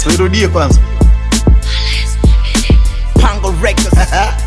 tuirudie kwanza Pango Records.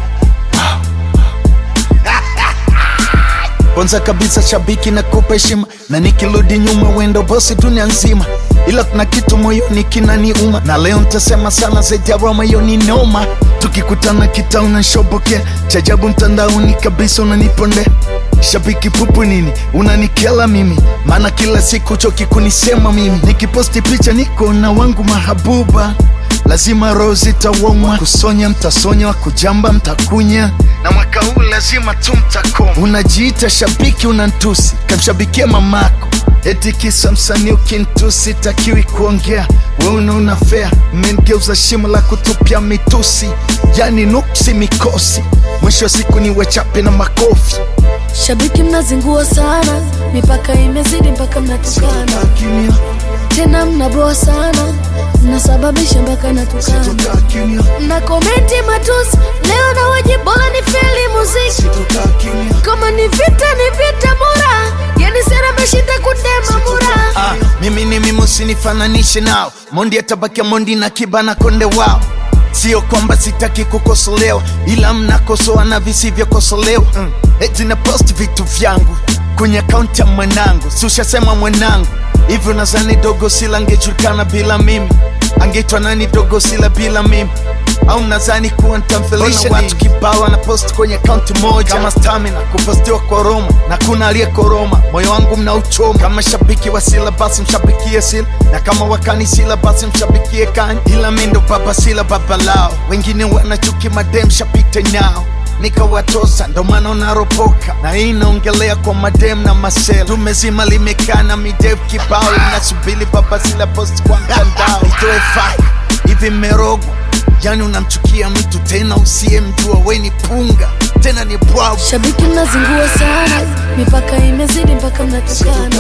kwanza kabisa shabiki na kupa heshima na nikirudi nyuma wendo bosi dunia nzima ila kuna kitu moyoni kinaniuma na leo ntasema sana zaidi ya roma hiyo ni noma tukikutana kita unanshobokea chajabu mtandaoni kabisa unaniponde shabiki pupu nini unanikela mimi maana kila siku choki kunisema mimi nikiposti picha niko na wangu mahabuba lazima roho zitawoma kusonya mtasonya kujamba mtakunya na mwaka huu lazima tu mtakoma unajiita shabiki unantusi kamshabikia mamako eti kisa msanii ukintusi takiwi kuongea we unaona fea mmengeuza shimo la kutupia mitusi yani nuksi mikosi mwisho wa siku ni wechape na makofi Shabiki mnazingua sana, mipaka imezidi mpaka mnatukana, Kimya, tena mnaboa sana, mnasababisha mpaka natukana, kimya, mna komenti matusi. Leo na waji bora ni feli muziki, kimya. kama ni vita ni vita mura, yani sera meshinda kutema mura. Ah, mimi ni mimi usinifananishe nao mondi atabakia mondi na kibana konde wao sio kwamba sitaki kukosolewa ila mnakosoa na visivyokosolewa mm. eti na post vitu vyangu kwenye akaunti ya mwanangu si ushasema mwanangu hivyo nadhani dogo sila angejulikana bila mimi angeitwa nani dogo sila bila mimi au nadhani kuwa ntamfelisha watu kibao na post kwenye akaunti moja kama stamina kupostiwa kwa Roma na kuna aliyekoroma moyo wangu mnauchoma kama shabiki wa sila basi mshabikie sila na kama wakani sila basi mshabikie kani ila mi ndo baba sila baba lao wengine wanachuki madem shapite nao nikawatosa ndo maana unaropoka na hii inaongelea kwa madem na masela tumezima limekaa na midev kibao inasubili baba sila post kwa mtandao itoe fai hivi mmerogwa yani unamchukia mtu tena usiyemjua we ni punga tena ni bwabu Shabiki mnazingua sana, mipaka imezidi mpaka mnatukana,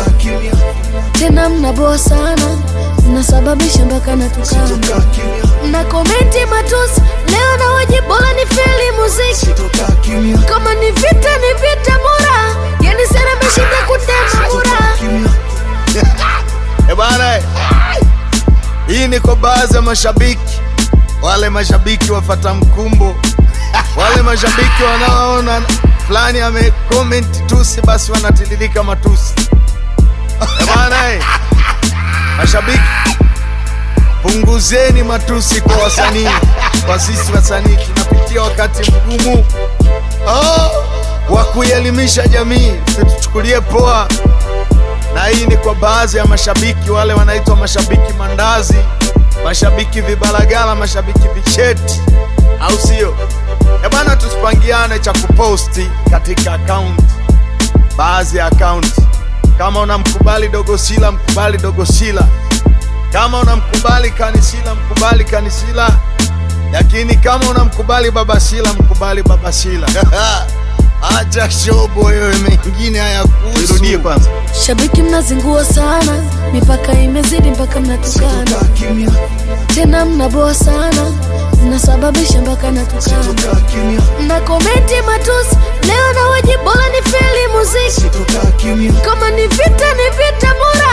tena mnaboa sana, mnasababisha mpaka natukana, mna komenti matusi. Leo na waji bora ni feli muziki, kama ni vita ni vita mura, yani sera meshinda kutema mura. Eh bana, eh. hii ni kwa baadhi ya mashabiki, wale mashabiki wafata mkumbo, wale mashabiki wanaoona fulani amecomment tusi, basi wanatiririka matusi. Eh bana, eh. mashabiki punguzeni matusi kwa wasanii, kwa sisi wasanii tunapitia wakati mgumu oh, wa kuielimisha jamii, situchukulie poa na hii ni kwa baadhi ya mashabiki wale wanaitwa mashabiki mandazi, mashabiki vibalagala, mashabiki vicheti, au sio? Eh bana, tusipangiane cha kuposti katika akaunti, baadhi ya akaunti. Kama unamkubali Dogosila, mkubali Dogosila. Kama unamkubali Kanisila, mkubali Kanisila. Lakini kama unamkubali Babasila, mkubali Babasila. Acha shobo wewe, mengine hayakuhusu. Irudie kwanza. Shabiki mnazingua sana, mipaka imezidi mpaka mnatukana, tena mnaboa sana, mnasababisha mpaka natukana, mna komenti matusi. Leo na waji bora ni feli muziki, kama ni vita ni vita mura,